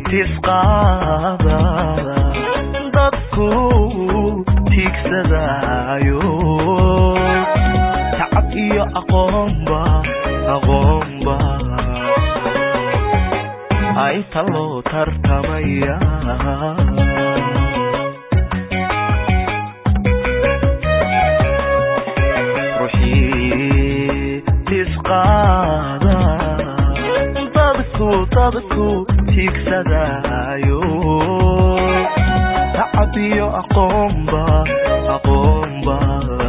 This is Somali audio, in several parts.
tisqaada dadku tiigsadaayo tacab iyo aqoonba aqoonba inta loo tartamaya ruuxii tisqaada dadku dadku tiigsadaayo tacab iyo aqoonba aqoonba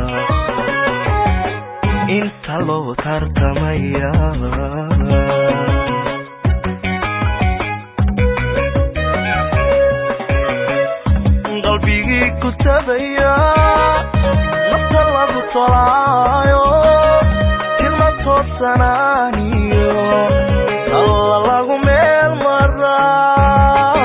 inta loo tartamaya qalbigii ku tabaya nafta lagu tolaayo tilma toosanaaniyo alla lagu meel maraa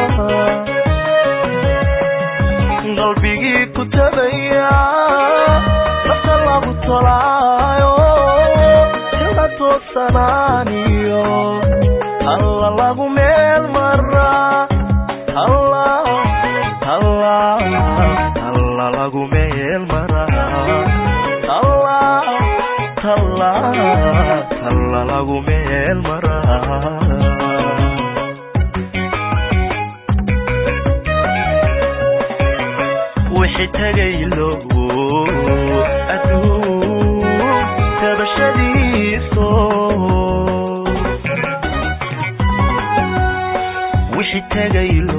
qalbigii ku tabaya nafta lagu tolaayo tilma toosanaaniyo alla lagu meel maraa alla alla alla lagu meel maraa alla talla talla lagu meel maraa wixii tegaylo adduun tabashadiiso wixii tegaylo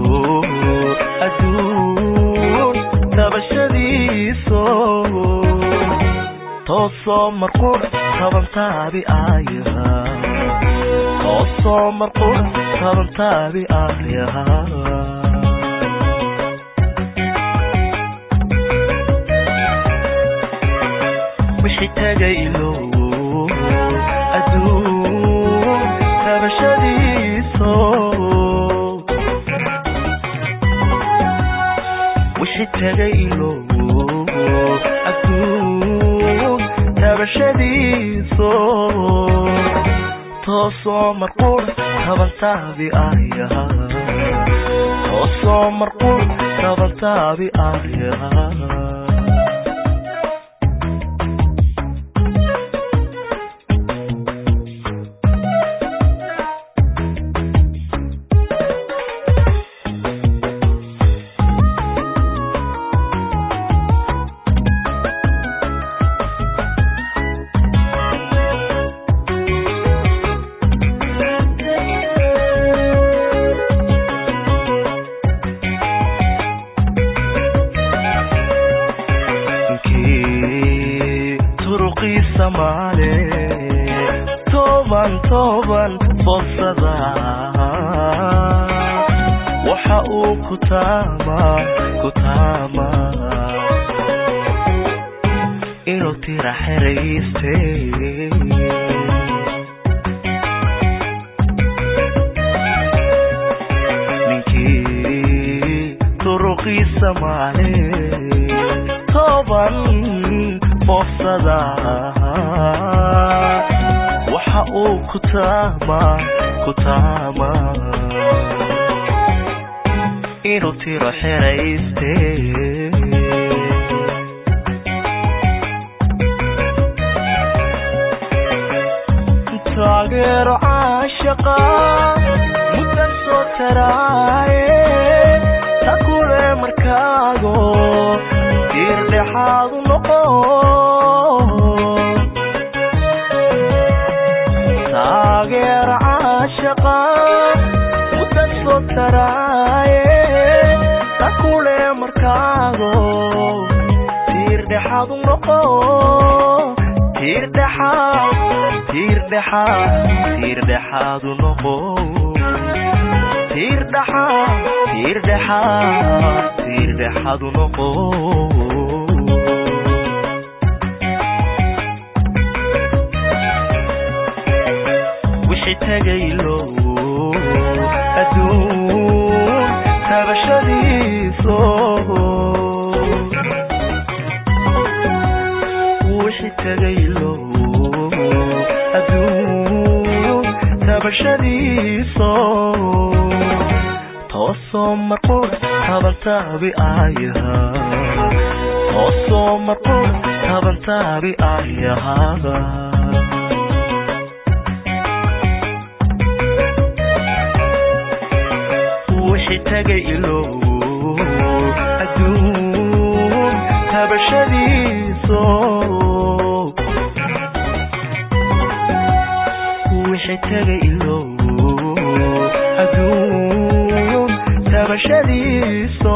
adduun tabashadiiso toosoo marqura tabantaabi aayaha toosoo marqura tabantaabi aayaha wixii tegaylo adduun tabashadiiso wixii tegaylo adduun tabashadiiso toosoo marqura tabantaabi aayaha toosoo marqura tabantaabi aayaha ninkii turuqiisa maale toban toban fogsada waxa uu ku taama ku taama inuu tira xerayste ninkii turuqiisa maale toban foofsada waxa uu ku taama ku taama inuu tiro xerayste taageero caashaqa muddan soo taraaye ta kule markaago diirdhexaadu noqo taageero caashaqa muddan soo taraaye ta kule markaago tiirdhexaadu noqo tiirdhexaad tiirdhexaad tiirdhexaadu noqo tiirdhexaad tiirdhexaad tiirdhexaadu noqo wixii tegaylo adduun tabashadiiso wixii tegaylo adduun tabashadiiso toosoo marqura tabantaabi ayaha toosoo marqura tabantaabi ayaha wixii tagay ilow adduun tabashadiiso wixii tagay ilow adduun tabashadiiso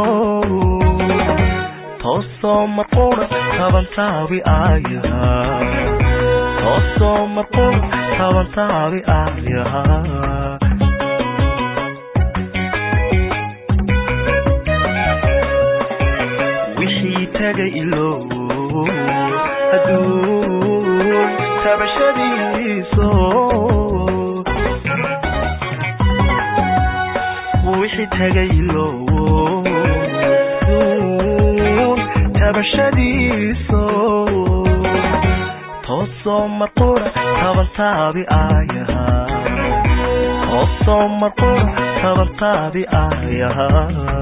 toosoo marqura tabantaabi ayaha toosoo marqura tabantaabi ayaha wixii tagay ilow adduun tabashadiiso wixii tagay ilow adduun tabashadiiso toosoo marqura tabantaabi ayaha toosoo marqura tabantaabi ayaha